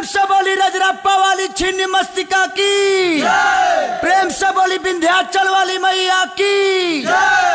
प्रेम से बोली रजरप्पा वाली छिन्न मस्तिका की प्रेम से बोली विंध्याचल वाली मैया की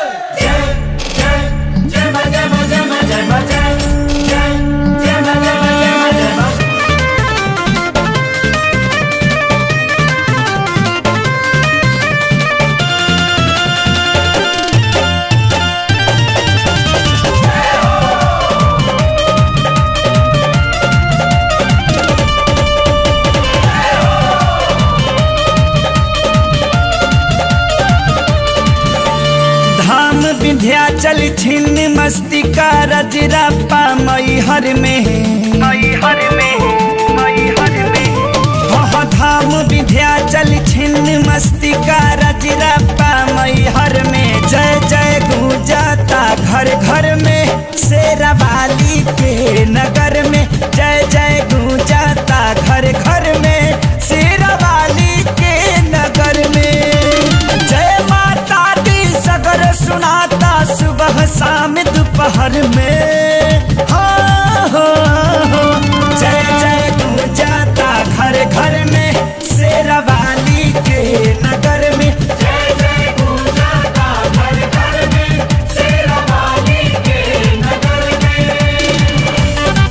धाम विंध्याचल छिन्न मस्तिका रजरप्पा मैहर में मैहर में मैहर में हाँ धाम विंध्याचल छिन्न मस्तिका रजरप्पा मैहर में जय जय गूंजाता घर घर में शेरावाली के नगर में जय जय गूंजाता घर घर में शेरावाली के नगर में जय माता दी सगर सुनाता सुबह शाम दोपहर में हाँ, हाँ, हाँ। जय जय गूंजाता घर घर में शेरावाली के नगर में जय जय गूंजाता घर घर में शेरावाली के नगर में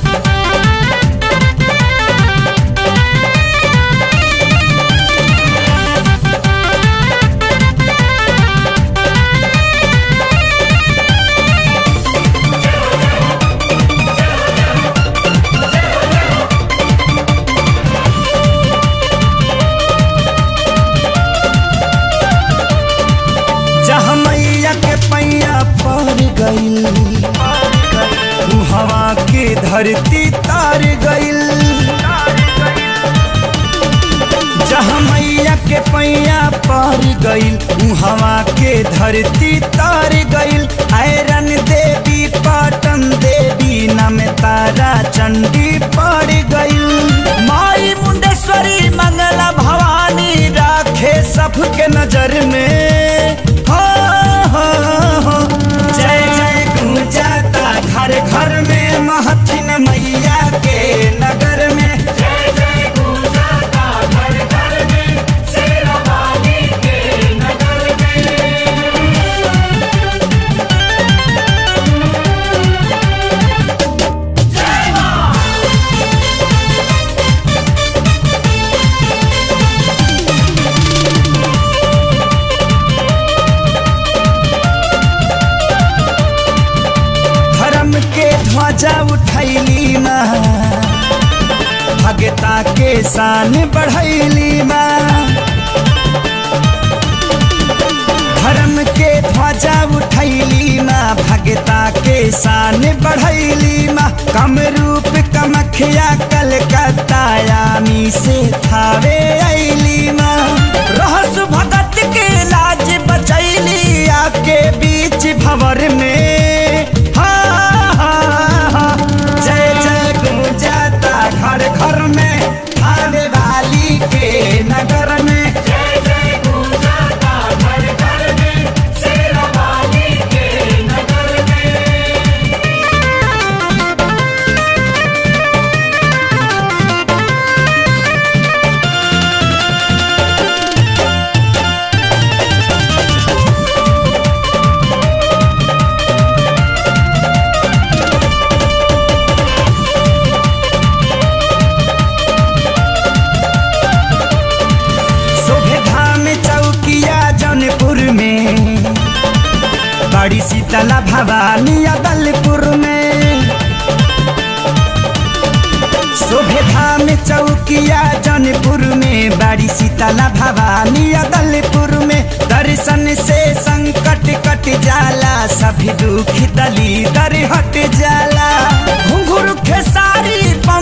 जहाँ मैया के पैया पर गईल ऊ हवा के धरती तार गईल जहाँ मैया के पैया पर गईल ऊ हवा के धरती तार गईल आयरन देवी पाटन देवी नम तारा चंडी पड़ गईल माई मुंडेश्वरी मंगला भवानी राखे सबके नजर में हो, हो, हो। जय जय गूंजाता घर घर में महथिन मैया के नगर में जय जय गूंजाता घर घर में शेरावाली के नगर में धर्म के ध्वजा उठैली माँ भगता के शान बढ़ैली माँ धर्म के ध्वजा उठैली माँ भगता के शान बढ़ैली माँ कम रूप कमखिया कलकत्ता यामी से थावे ऐली माँ रहस भगत के लाज बचैली आके बीच भंवर में हाँ, हाँ, हाँ। जय जय गूंजाता घर घर में आने वाली के नगर में जय जय गूंजाता घर घर में शेरावाली के नगर में शोभे धाम चौकिया जौनपुर में बड़ी शीतला भवानी अदलपुर में शोभे धाम चौकिया जौनपुर में बड़ी शीतला भवानी अदलपुर में दर्शन से संकट कट जाला सभी दुख दली दर हट जाला घुंघरू खेसारी